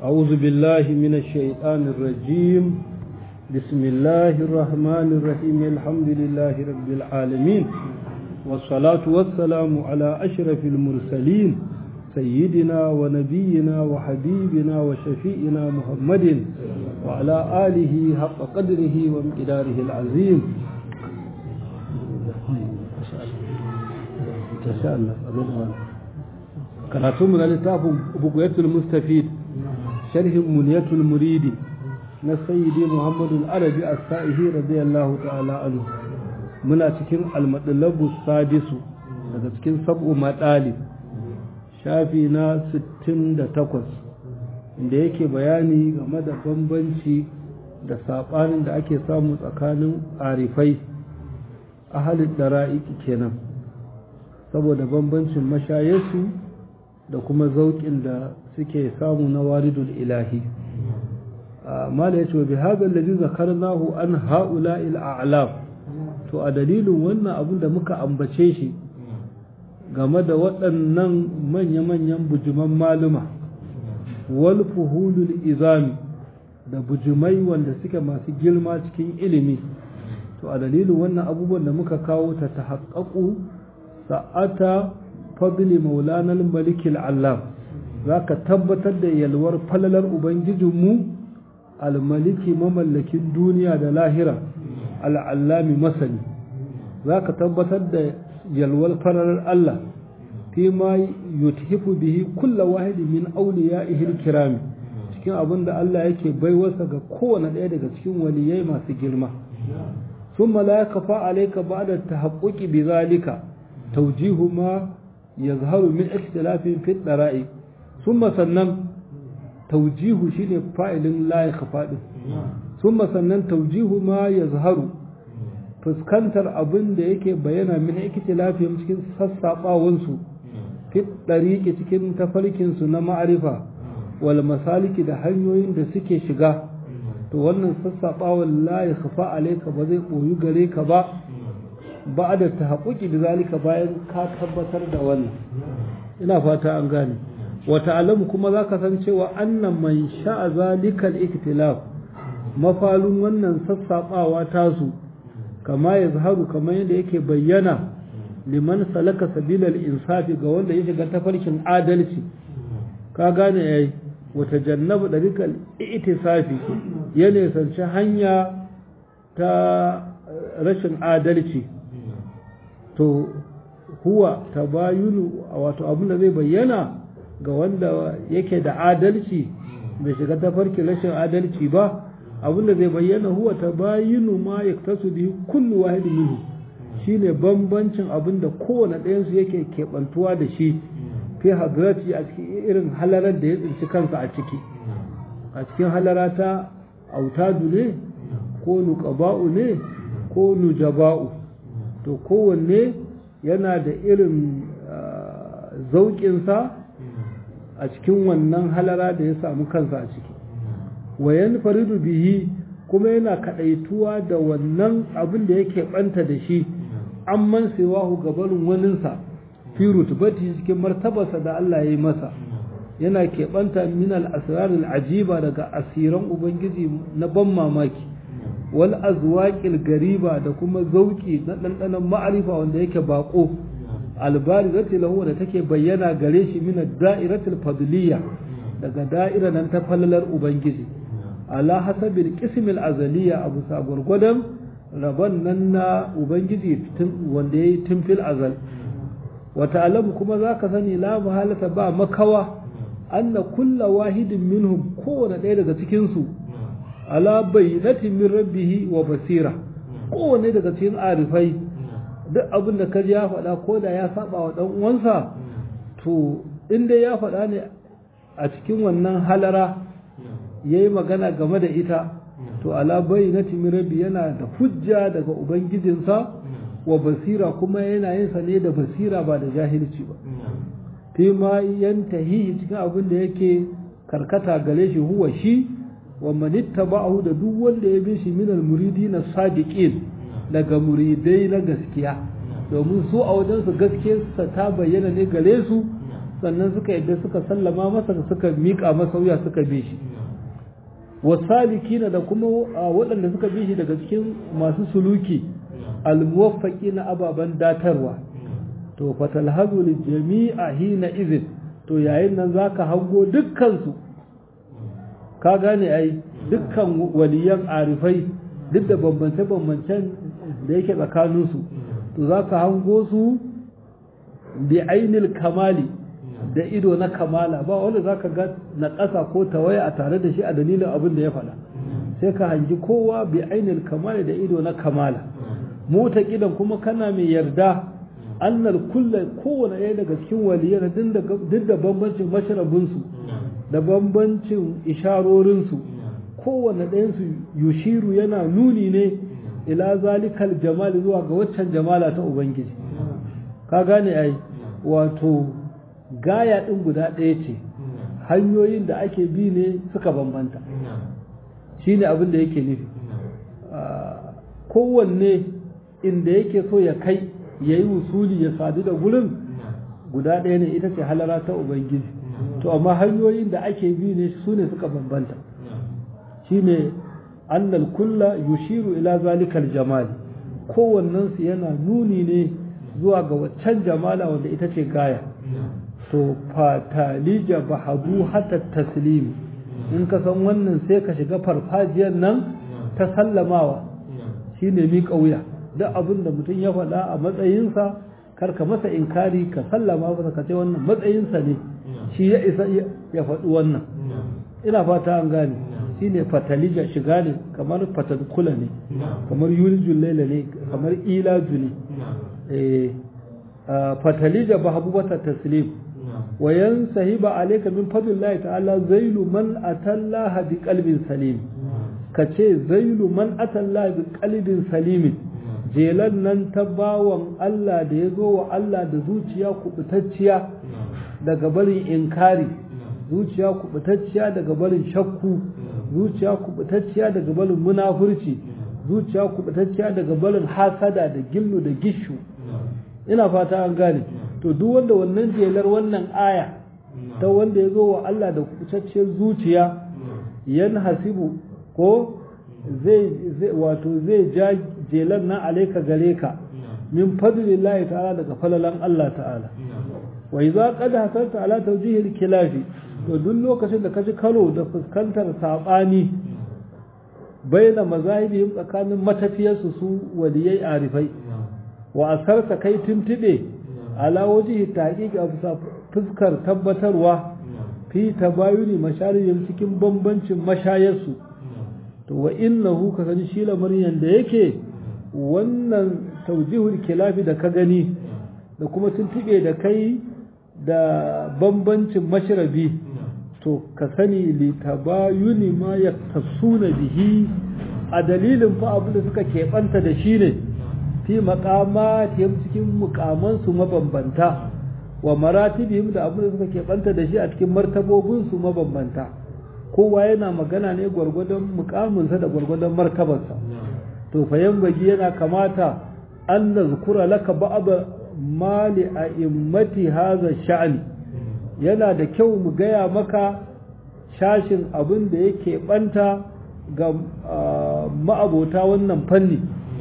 أعوذ بالله من الشيطان الرجيم بسم الله الرحمن الرحيم الحمد لله رب العالمين والصلاة والسلام على أشرف المرسلين سيدنا ونبينا وحبيبنا وشفيئنا محمد وعلى آله حق قدره ومقداره العظيم شاء الله karatu mu na littafin bukuyatul mustafid sharhin muniyatul muridi na sayyidi muhammadu arabi as-sa'ihi radiyallahu ta'ala anhu muna cikin al-madlabu sadisu daga cikin sab'u madali shafi na 68 inda yake bayani game da bambanci da sabanin da ake samu tsakanin arifai ahalin dara'iki kenan saboda bambancin mashayarsu da kuma zauƙin da suke samu na waridul ilahi mala ya ce bi haɗar da zakarnahu an ha'ula a'lam to a dalilin wannan abin da muka ambace shi game da waɗannan manya-manyan bujuman maluma wal fuhulul izami da bujumai wanda suke masu girma cikin ilimi to a dalilin wannan abubuwan da muka kawo ta ta haƙaƙu sa'ata fadli maulanar malikil Allah za ka tabbatar da yalwar falalar Ubangijinmu almaliki mamallakin duniya da lahira al'allami masani za ka tabbatar da yalwar falalar Allah fi ma yuthifu bihi kulla wahidi min auliya ihil kirami cikin abin da Allah yake baiwarsa ga kowane ɗaya daga cikin waliyai masu girma ثم لا يخفى عليك بعد التحقق بذلك توجيه ما يظهر من اختلاف في الطرائق ثم سنن توجيه شيء فاعل لا يخفى ثم سنن توجيه ما يظهر fuskantar abin da yake bayyana min ikhtilafihim cikin sassaɓawansu fi ɗariƙi cikin tafarkinsu na ma'arifa wal masaliki da hanyoyin da suke shiga to wannan sassaɓawan la ya kafa alaika ba zai ɓoyi gare ka ba ba da ta haƙuƙi da zalika bayan ka tabbatar da wannan ina fata an gane wata alamu kuma za ka san cewa annan man sha'a zalikal iktilaf mafalun wannan sassaɓawa tasu kama ya zaharu kamar yadda yake bayyana liman salaka sabilal insafi ga wanda ya shiga tafarkin adalci ka gane yayi wata jannabu ɗarikal itisafi ya nisanci hanya ta rashin adalci to huwa tabayunu wato abin da zai bayyana ga wanda yake da adalci bai shiga tafarkin rashin adalci ba abin da zai bayyana huwa tabayunu ma yaktasu bihi kullu wahidin minhu shine bambancin abin da kowane ɗayansu yake keɓantuwa da shi fi hadrati a cikin irin halarar da ya tsinci kansa a ciki a cikin halara ta autadu ne ko nuqaba'u ne ko nujaba'u to kowanne yana da irin zauƙinsa a cikin wannan halara da ya samu kansa a ciki wayan faridu bihi kuma yana kaɗaituwa da wannan abin da yake ɓanta da shi an man sewahu gabarin waninsa fi rutubati cikin martabarsa da Allah ya yi masa yana keɓanta min al-asrar ajiba daga asiran ubangiji na ban mamaki wal azwaqil gariba da kuma zauki na dandanan ma'arifa wanda yake bako albarizati lahu da take bayyana gare shi min ad-da'iratil fadliyya daga da'ira nan ta falalar ubangiji ala hasabil qismil azaliyya abu sa gurgudan rabon nan na ubangiji wanda yayi tun fil azal wata alamu kuma za ka sani la mahalata ba makawa anna kulla wahidin minhum kowane ɗaya daga cikinsu ala bayyanatin min rabbihi wa basira kowane daga cikin arifai duk abin da kaji ya faɗa ko da ya saba wa ɗan uwansa to inda ya faɗa ne a cikin wannan halara ya yi magana game da ita to ala bayyanatin min rabbi yana da hujja daga ubangijinsa wa basira kuma yana yin sa ne da basira ba da jahilci ba fi ma yantahi cikin abin da yake karkata gare shi huwa shi wa manittaba'ahu da duk wanda ya bi shi minal muridina sadiqin daga muridai na gaskiya domin su a wajen su gaskiyarsa ta bayyana ne gare su sannan suka yadda suka sallama masa suka miƙa masa wuya suka bi shi wasalikina da kuma waɗanda suka bi shi daga cikin masu suluki almuwaffaqi na ababen datarwa to fatalhazu li jami'a hina izin to yayin nan zaka hango dukkan su ka gane ai dukkan waliyan arifai duk da bambance bambancen da yake tsakanin su to zaka hango su bi ainil kamali da ido na kamala ba wanda zaka ga na ƙasa ko tawaya a tare da shi a dalilin abin da ya faɗa sai ka hangi kowa bi ainil kamali da ido na kamala mota kidan kuma kana mai yarda annal kulla kowane ɗaya daga cikin waliyar duk da bambancin masharabinsu da bambancin isharorinsu kowane ɗayansu yushiru yana nuni ne ila zalikal jamali zuwa ga waccan jamala ta ubangiji ka gane ai wato gaya ɗin guda ɗaya ce hanyoyin da ake bi ne suka bambanta shi ne abin da yake nufi kowanne inda yake so ya kai ya yi wusuli ya sadu da gurin guda ɗaya ne ita ce halara ta ubangiji to amma hanyoyin da ake bi ne su ne suka bambanta shi ne annal kulla yushiru ila zalikal jamali kowannensu yana nuni ne zuwa ga waccan jamala wanda ita ce gaya to fatalija bahadu hatta taslimi in ka san wannan sai ka shiga farfajiyar nan ta sallamawa shine mi wuya duk abin da mutum ya faɗa a matsayinsa kar ka masa inkari ka sallama masa ka ce wannan matsayinsa ne shi ya isa ya faɗi wannan ina fata an gane shine fatalija shiga ne kamar fatadkula ne kamar yulijul laila ne kamar ilaju ne fatalija bahabubata taslim wa yansahiba alayka min fadlillahi ta'ala zailu man atallaha bi qalbin salim kace zailu man atallaha bi qalbin salim jelan nan ta bawan Allah da ya zo wa Allah da zuciya kubutacciya daga barin inkari zuciya kubutacciya daga barin shakku zuciya kubutacciya daga barin munafurci zuciya kubutacciya daga barin hasada da gillu da gishu ina fata an gane to duk wanda wannan jelar wannan aya ta wanda ya zo wa Allah da kubutacciyar zuciya yan hasibu ko zai wato zai ja jelar nan alaika gare ka min fadlillahi ta'ala daga falalan Allah ta'ala wa idza qad hasarta ala tawjihil kilafi to duk lokacin da ka ji karo da fuskantar saɓani baina mazahibihim tsakanin matafiyarsu su waliyai arifai wa asarta kai tuntube ala wajihi tahqiq a bisa fuskar tabbatarwa fi tabayuni masharihim cikin bambancin mashayarsu to wa innahu ka sani shi lamarin da yake wannan taujihul kilafi da ka gani da kuma tuntube da kai da bambancin mashrabi to ka sani li tabayuni ma yaktasuna bihi a dalilin fa abin da suka keɓanta da shi ne fi maqamatihim cikin mukamansu mabambanta wa maratibihim da abin da suka keɓanta da shi a cikin martabobinsu mabambanta kowa yana magana ne gwargwadon mukaminsa da gwargwadon martabarsa to fa bagi yana kamata an nazkura laka ba'd mali a immati hadha sha'ani yana da kyau mu gaya maka shashin abin da yake banta ga ma'abota wannan fanni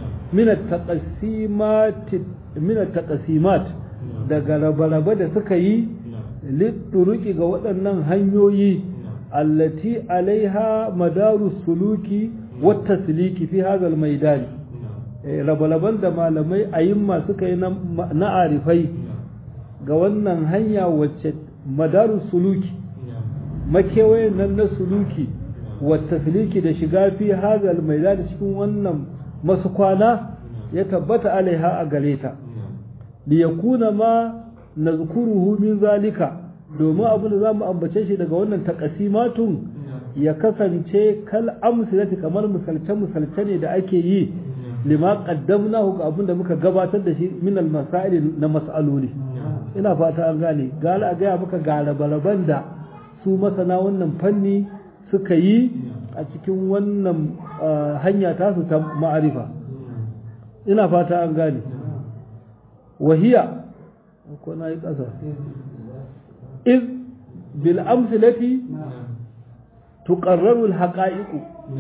minat taqasimat daga rabe-rabe da suka yi litturuki ga waɗannan hanyoyi allati alaiha madaru suluki wata siliki fi hazal maidani rabe-raben da malamai ayimma suka yi na arifai ga wannan hanya wacce madaru suluki makewayen nan na suluki wata siliki da shiga fi hazal maidani cikin wannan masu kwana ya tabbata alaiha a gare ta liyakuna ma nazkuruhu min zalika domin abin da zamu ambace shi daga wannan takasimatun ya kasance kal amsilati kamar misalce misalce ne da ake yi lima qaddamnahu ga abin da muka gabatar da shi min al masail na mas'aloli ina fata an gane gala a gaya maka galabalaban da su masana wannan fanni suka yi a cikin wannan hanya tasu ta ma'arifa ina fata an gane wahiya ko na yi ƙasa iz bil amsilati tuqarraru al haqa'iqu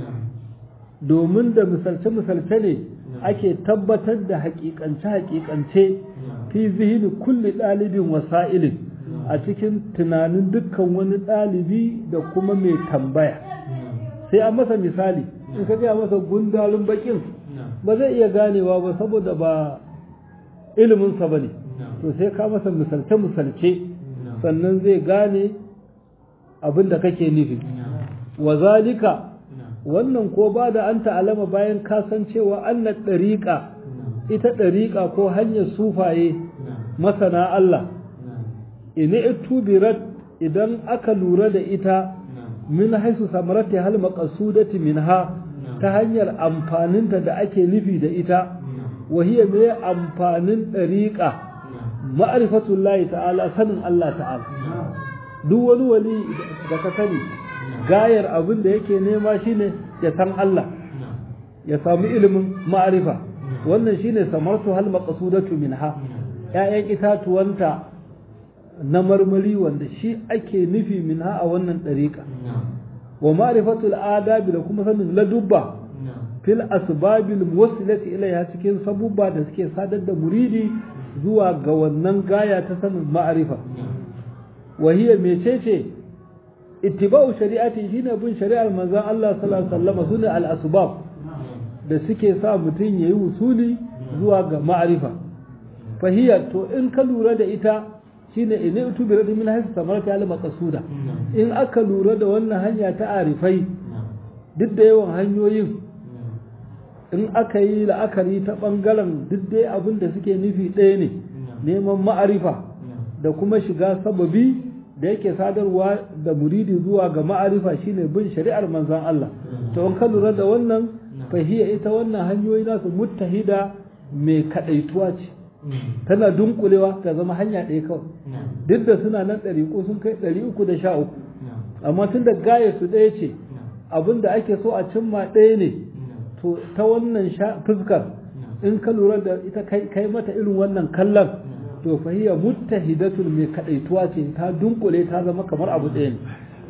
domin da misalce-misalce ne ake tabbatar da haƙiƙance-haƙiƙance fi zihini kulli ɗalibin wasa'ilin a cikin tunanin dukkan wani ɗalibi da kuma mai tambaya sai a masa misali in ka gaya masa gundalin bakin ba zai iya ganewa ba saboda ba iliminsa ba ne to sai ka masa misalce-misalce sannan zai gane abin da kake nufi wa zalika wannan ko ba da an ta'alama bayan kasancewa annan ɗariƙa ita ɗariƙa ko hanyar sufaye masana Allah ina itubirat idan aka lura da ita min haisu samarati hal maqsudati minha ta hanyar amfaninta da ake nufi da ita wahiya mai amfanin ɗariƙa ma'rifatullahi ta'ala sanin Allah ta'ala duk wani wali da ka sani gayar abin da yake nema shine ya san Allah ya samu ilimin ma'arifa wannan shine samartu hal maqsudatu minha ƴaƴan itatuwanta na marmari wanda shi ake nufi minha a wannan ɗariƙa wa ma'rifatul adabi da kuma sanin ladubba fil asbabil muwassilati ilayha cikin sabubba da suke sadar da muridi zuwa ga wannan gaya ta sanin ma'arifa wa hiya mecece ittiba'u shari'ati shine bin shari'ar manzon Allah sallallahu alaihi wasallam sune al-asbab da suke sa mutum yayi usuli zuwa ga ma'arifa fahiya to in ka lura da ita shine in utubi radi min hasu samarati al maqsuda in aka lura da wannan hanya ta arifai duk da yawan hanyoyin in aka yi la'akari ta bangaren duk dai abin da suke nufi ɗaya ne neman ma'arifa da kuma shiga sababi da yake sadarwa da muridi zuwa ga ma'arifa shine bin shari'ar manzon Allah to in ka lura da wannan fahiya ita wannan hanyoyi nasu muttahida mai kadaituwa ce tana dunkulewa ta zama hanya ɗaya kawai duk da suna nan ɗariƙo sun kai ɗari uku da sha uku amma tun da gaya su ɗaya ce abin da ake so a cimma ɗaya ne to ta wannan fuskar in ka lura da ita kai mata irin wannan kallon to fahiya muttahidatul mai kadaituwa ce ta dunkule ta zama kamar abu ɗaya ne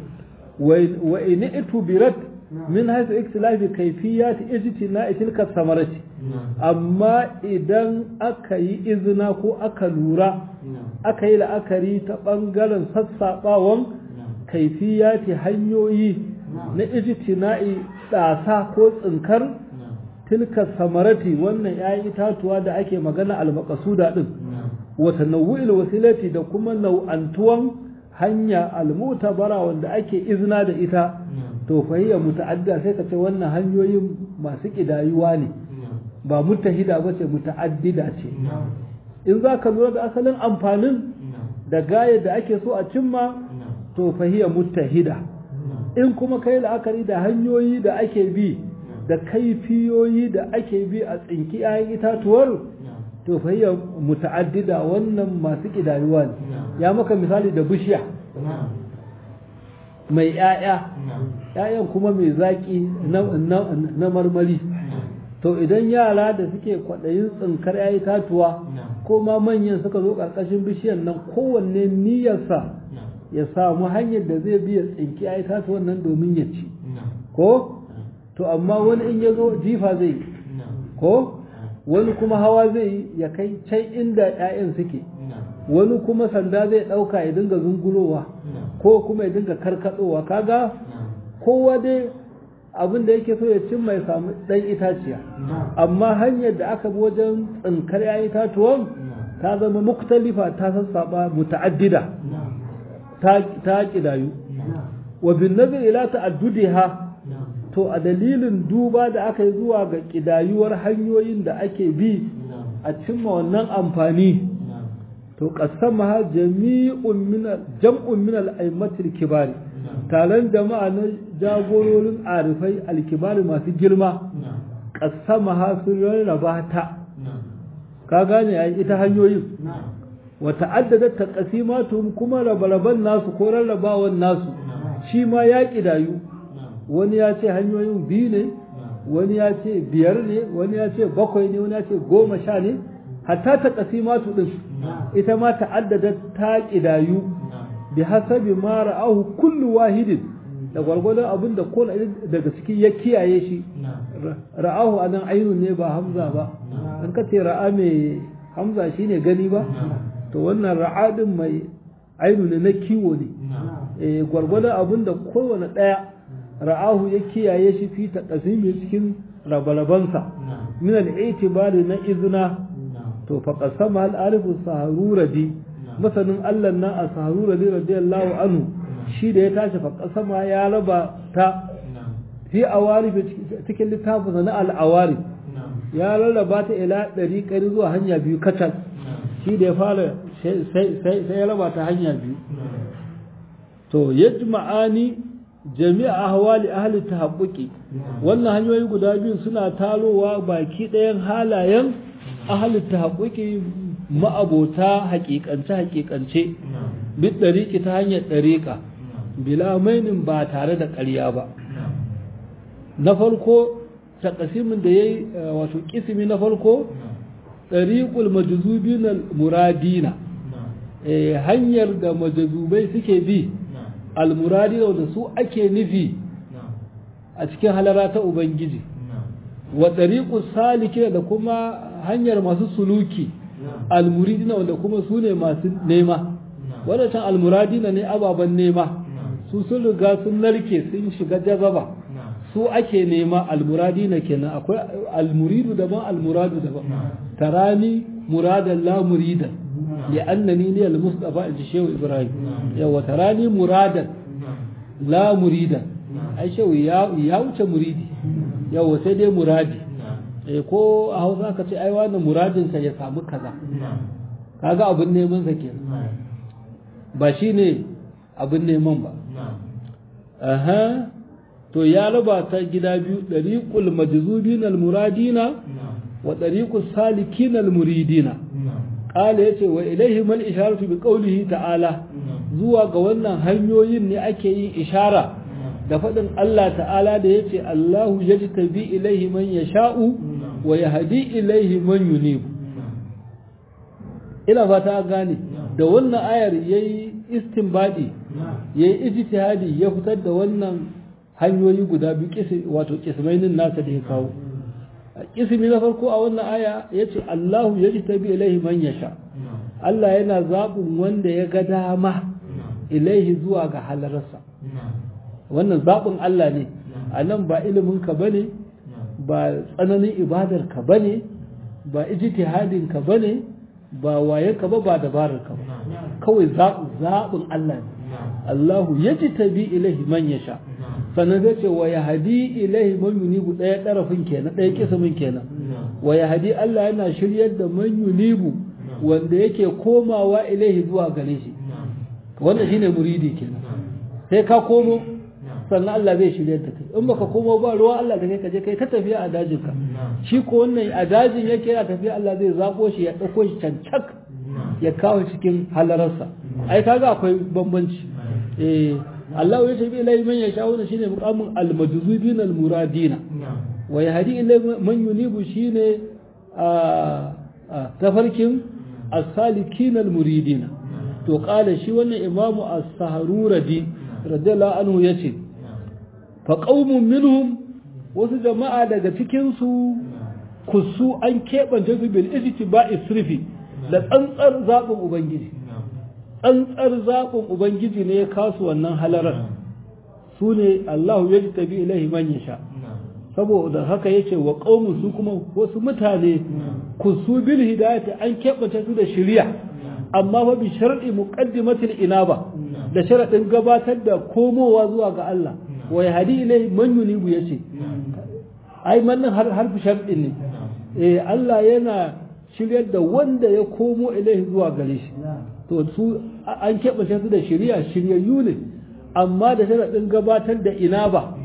wa in itubirat min haythu ikhtilafi kayfiyat ijtina'i tilka samarati amma idan aka yi izina ko aka lura aka yi la'akari ta bangaren sassaɓawan kaifiyati hanyoyi na ijtina'i ɗasa ko tsinkar tilka samarati wannan ‘ya'yan itatuwa da ake magana almakasuda ɗin wata nau'il wasilati da kuma nau'antuwan hanya almutabara wanda ake izina da ita to fahiyya muta'adda sai ka ce wannan hanyoyin masu ƙidayuwa ne ba mutahida ba ce muta'addida ce in za ka lura da asalin amfanin da gayar da ake so a cimma to fahiyya mutahida in kuma kai la'akari da hanyoyi da ake bi da kaifiyoyi da ake bi a tsinki 'ya'yan itatuwar to fahiyya muta'addida wannan masu ƙidayuwa ne ya maka misali da bishiya mai 'ya'ya 'ya'yan kuma mai zaƙi na marmari to idan yara da suke kwaɗayin tsinkar 'ya'yan itatuwa ko ma manyan suka zo ƙarƙashin bishiyar nan kowanne niyyarsa ya samu hanyar da zai biya tsinki 'ya'yan itatuwan nan domin ya ci ko to amma wani in ya zo jifa zai yi ko wani kuma hawa zai yi ya kai can inda 'ya'yan suke wani kuma sanda zai ɗauka ya dinga zungulowa ko kuma ya dinga karkaɗowa kaga kowa dai abin da yake so ya cimma ya samu ɗan itaciya amma hanyar da aka bi wajen tsinkar 'ya'yan itatuwan ta zama muktalifa ta sassaɓa muta'addida ta ƙidayu wa bin nazar ila ta'addudiha to a dalilin duba da aka yi zuwa ga ƙidayuwar hanyoyin da ake bi a cimma wannan amfani to qasamaha jami'un min jam'un min al-a'immatil kibari taron jama'a na jagororin arifai al-kibari masu girma qasamaha sun rarraba ta ka gane ai ita hanyoyin wa ta'addadat taqsimatuhum kuma rabaraban nasu ko rarrabawan nasu shi ma ya kidayu wani ya ce hanyoyin biyu ne wani ya ce biyar ne wani ya ce bakwai ne wani ya ce goma sha ne hatta ta kasimatu din ita ma ta'addada ta kidayu bi hasabi ma ra'ahu kullu wahidin da gwargwadon abin da ko daga ciki ya kiyaye shi ra'ahu anan ainun ne ba hamza ba an ka ce ra'a mai hamza shine gani ba to wannan ra'a din mai ainu ne na kiwo ne eh gwargwadon abin da kowane daya ra'ahu ya kiyaye shi fi taqsimi cikin rabarabansa min al-i'tibari na izna to fa qasama al-arifu saharuradi masanin Allah na a saharuradi radiyallahu anhu shi da ya tashi fa qasama ya raba ta fi awari cikin littafin na al-awari ya rarraba ta ila ɗari ƙari zuwa hanya biyu kacal shi da ya fara sai ya raba ta hanya biyu to yajma'ani jami'a ahwali ahli tahabbuki wannan hanyoyi guda biyu suna talowa baki ɗayan halayen ahli tahabbuki ma'abota haƙiƙance haƙiƙance bid ɗariƙi ta hanyar ɗariƙa bila mainin ba tare da ƙarya ba na farko takasimin da ya yi wato kisimi na farko ɗariƙul majazubin muradina hanyar da majazubai suke bi almuradina da su ake nufi a cikin halara ta ubangiji wa ɗariƙul saliki da kuma hanyar masu suluki almuridina wanda kuma su ne masu nema wadancan almuradina ne ababen nema su sun riga sun narke sun shiga jazaba su ake nema almuradi na kenan akwai almuridu daban almuradu daban tarani muradan la muridan li annani ni almustafa ji shehu ibrahim yawa tarani muradan la muridan ai shehu ya ya wuce muridi yawa sai dai muradi eh ko a Hausa ka ce ai wannan muradin sa ya samu kaza kaga abin neman sa kenan ba shine abin neman ba aha to ya raba ta gida biyu ɗariƙul majzubin almuradina wa ɗariƙul salikin almuridina ƙala ya ce wa ilaihi mal isharatu bi qawlihi ta'ala zuwa ga wannan hanyoyin ne ake yin ishara da faɗin Allah ta'ala da ya ce Allahu yajtabi ilaihi man yasha'u wa yahdi ilaihi man yunibu ina fata gane da wannan ayar yayi istinbadi yayi ijtihadi ya fitar da wannan hanyoyi guda biyu wato kismainin nasa da ya kawo kismi na farko a wannan aya ya ce Allahu ya ji tabi ilaihi man yasha Allah yana zaɓin wanda ya ga dama ilaihi zuwa ga halararsa wannan zaɓin Allah ne a nan ba ilimin ka bane ba tsananin ibadar ka bane ba ijtihadin ka bane ba waye ka ba ba dabarar ka ba kawai zaɓin Allah ne Allahu ya ji tabi ilaihi man yasha sannan zai ce wa yahadi ilaihi man yunibu ɗaya ɗarafin kenan ɗaya kismin kenan wa yahadi Allah yana shiryar da man yunibu wanda yake komawa ilaihi zuwa gare shi wanda shine muridi kenan sai ka komo sannan Allah zai shiryar da kai in baka komo ba ruwa Allah da kai ka je kai ta tafiya a dajin ka shi ko wannan a dajin yake yana tafiya Allah zai zabo shi ya dauko shi cancak ya kawo cikin halararsa ai kaga akwai bambanci eh Allah ya tafi ilai man ya shawo shine muqamin al-majzubin al-muradina wa yahdi ilai man yunibu shine a tafarkin as-salikin al-muridina to qala shi wannan imamu as-sahruradi radiyallahu anhu yace fa qaumun minhum wasu jama'a daga cikin su kusu an keɓance su bil ijtiba'i sirfi da tsantsar zaɓin ubangiji tsantsar zaɓin ubangiji ne ya kasu wannan halarar su ne Allahu ya tabi ilahi man yasha saboda haka yace wa qaumu su kuma wasu mutane kusu bil hidayati an keɓance su da shari'a amma fa bi shar'i muqaddimatil inaba da sharadin gabatar da komowa zuwa ga Allah wa yahdi ilahi man yunibu yace ai mannan har harfi shar'in ne eh Allah yana shiryar da wanda ya komo ilahi zuwa gare shi to su an keɓace su da shirya shiryayyu ne amma da sharaɗin gabatar da ina ba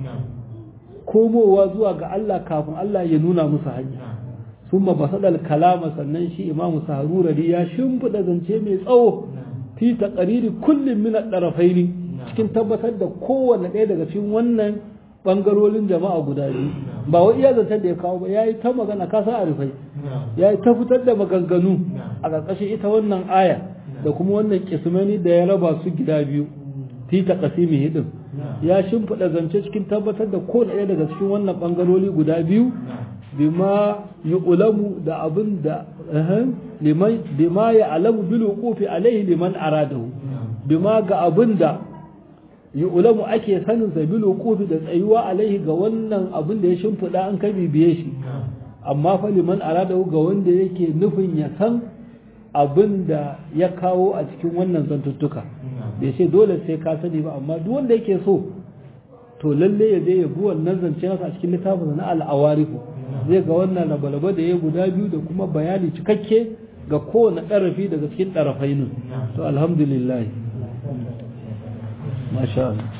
komowa zuwa ga Allah kafin Allah ya nuna musu hanya sun ma basadal kalama sannan shi imamu saharurari ya shimfiɗa zance mai tsawo fi taqariri kullum min ad-darafaini cikin tabbatar da kowanne ɗaya daga cikin wannan bangarorin jama'a guda biyu ba wai iya zancen da ya kawo ba yayi ta magana ka sa arifai yayi ta fitar da maganganu a ƙarƙashin ita wannan aya da kuma wannan kismani da ya raba su gida biyu fi taqsimihi din ya shimfida zance cikin tabbatar da kowane ɗaya daga cikin wannan bangarori guda biyu bima yu'lamu da abin da liman bima ya alamu bil wuqufi alaihi liman aradahu bima ga abin da yu'lamu ake sanin sa bil wuqufi da tsayuwa alaihi ga wannan abin da ya shimfida an kai bibiye shi amma fa liman aradahu ga wanda yake nufin ya san abin da ya kawo a cikin wannan zantuttuka bai ce dole sai ka sani ba amma duk wanda yake so to lalle ya je ya bi wannan zance nasa a cikin littafin na al'awarifu zai ga wannan labalaba da ya guda biyu da kuma bayani cikakke ga kowane ɗarafi daga cikin ɗarafai to alhamdulillah masha Allah